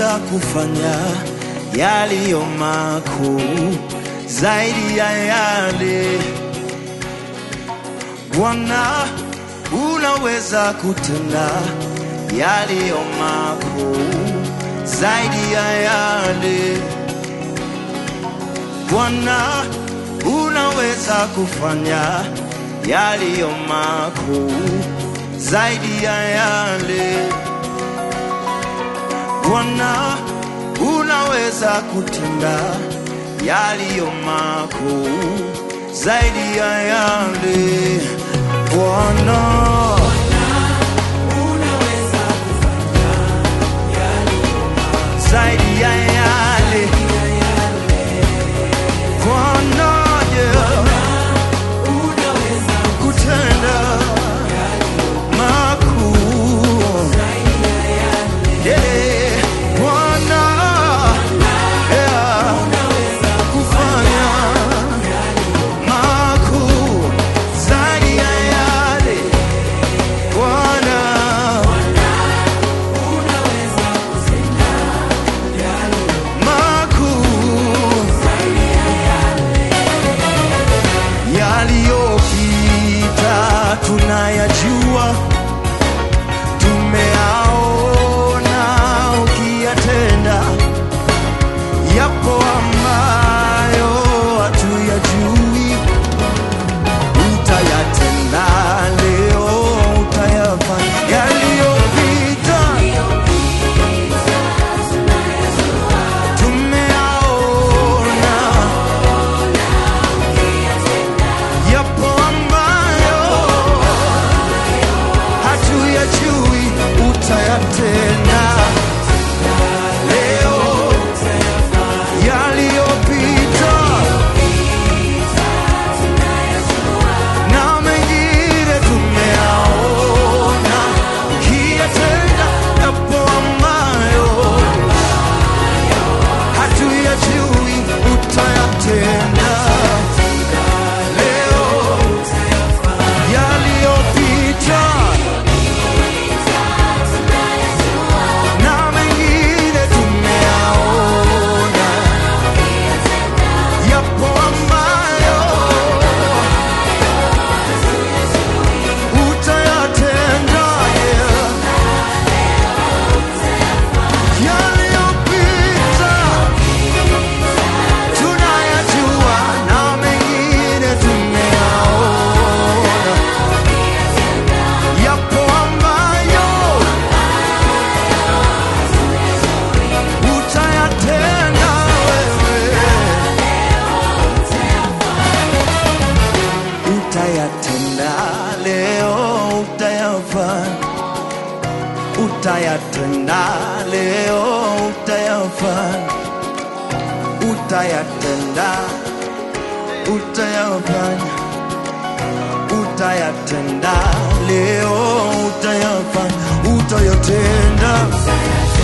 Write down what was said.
unaweza kufanya yaliyo makuu zaidi ya yale Bwana, unaweza kutenda yaliyo makuu zaidi ya yale Bwana, unaweza kufanya yaliyo makuu zaidi ya yale Bwana, unaweza kutenda yaliyo makuu zaidi ya yale Bwana. Zaidi ya yale Bwana, yeah. kutenda makuu Yeah, Bwana, yeah, kufanya makuu zaidi ya yale Bwana, makuu yaliyopita tunayajua, tumeaona ukiyatenda, yapo ambayo hatuyajui, utayatenda leo, utayafanya yaliyopita tumeaona yapo ambayo hatuyajui, utayatenda leo, yaliyopita na mengine tumeaona, ukiyatenda yapo ambayo hatuyajui, utayatenda leo yaliyopita na mengine tumeaona, yapo ambayo utayatenda yeah. yaliyopita tunayajua na mengine tumeaona yapo ambayo utayatenda wewe, utayatenda leo, utayafanya, utayatenda leo, utayafanya, utayatenda, utayafanya utayatenda leo, utayafanya, utayatenda